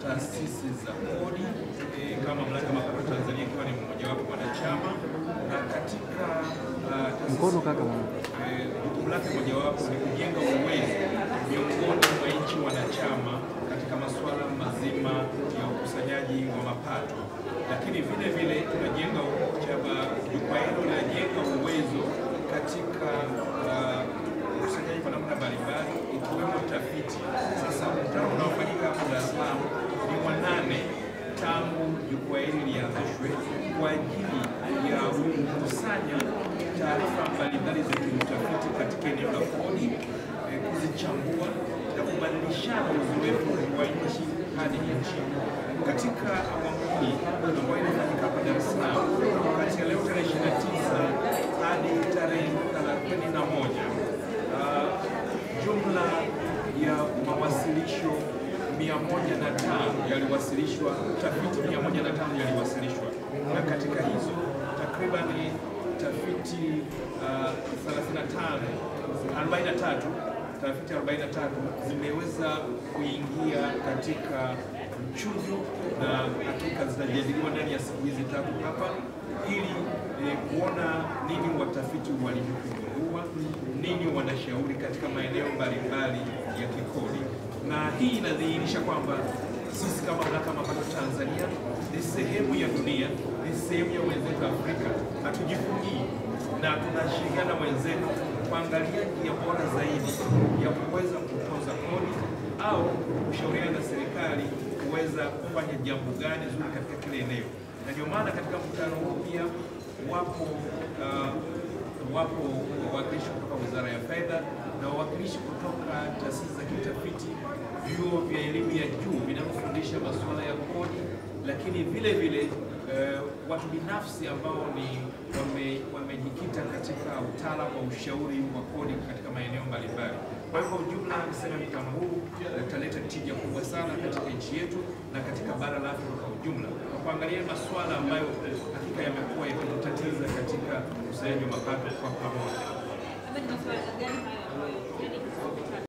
taasisi za kodi eh, kama Mamlaka ya Mapato Tanzania ikiwa ni mmojawapo wanachama, na katika ah, taasisi Mkono kaka mwana. eh, jukumu lake mojawapo ni kujenga uwezo miongoni mwa nchi wanachama katika masuala mazima ya ukusanyaji wa mapato, lakini vile vile tunajenga chama, jukwaa hilo linajenga uwezo katika ah, ukusanyaji kwa namna mbalimbali ikiwemo tafiti. Sasa mkutano unaofanyika hapa Dar es Salaam ni wa nane tangu jukwaa hili lianzishwe kwa ajili ya kukusanya taarifa mbalimbali za kiutafiti katika eneo la kodi, eh, kuzichambua na kubadilishana uzoefu wa nchi hadi nchi. Katika awamu hii ambayo inafanyika hapa Dar es Salaam kati ya leo tarehe 29 hadi tarehe 31 ah, jumla ya mawasilisho 105 yaliwasilishwa, tafiti 105 yaliwasilishwa, na katika hizo takriban tafiti uh, 35 43 tafiti 43 zimeweza kuingia katika mchujo na hakika zitajadiliwa ndani ya siku hizi tatu hapa ili eh, kuona nini watafiti walivyokugundua, nini wanashauri katika maeneo mbalimbali ya kikodi, na hii inadhihirisha kwamba sisi kama Mamlaka ya Mapato Tanzania ni sehemu ya dunia, ni sehemu ya wenzetu Afrika, hatujifungii na tunashirikiana na wenzetu kuangalia njia bora zaidi ya kuweza kutoza kodi au kushauriana na serikali kuweza kufanya jambo gani zuri katika kile eneo, na ndio maana katika mkutano huu pia wapo uh, wapo wawakilishi kutoka Wizara ya Fedha na wawakilishi kutoka taasisi za kitafiti, vyuo vya elimu ya juu vinavyofundisha masuala ya kodi, lakini vile vile eh, watu binafsi ambao ni wame- wamejikita katika utaalamu wa ushauri wa kodi katika maeneo mbalimbali. Kwa hivyo ujumla, niseme mkutano huu utaleta tija kubwa sana katika nchi yetu na katika bara la Afrika kwa ujumla, kwa kuangalia masuala ambayo hakika yamekuwa yakitutatiza katika ukusanyaji wa mapato kwa pamoja. Labda ni masuala gani hayo ambayo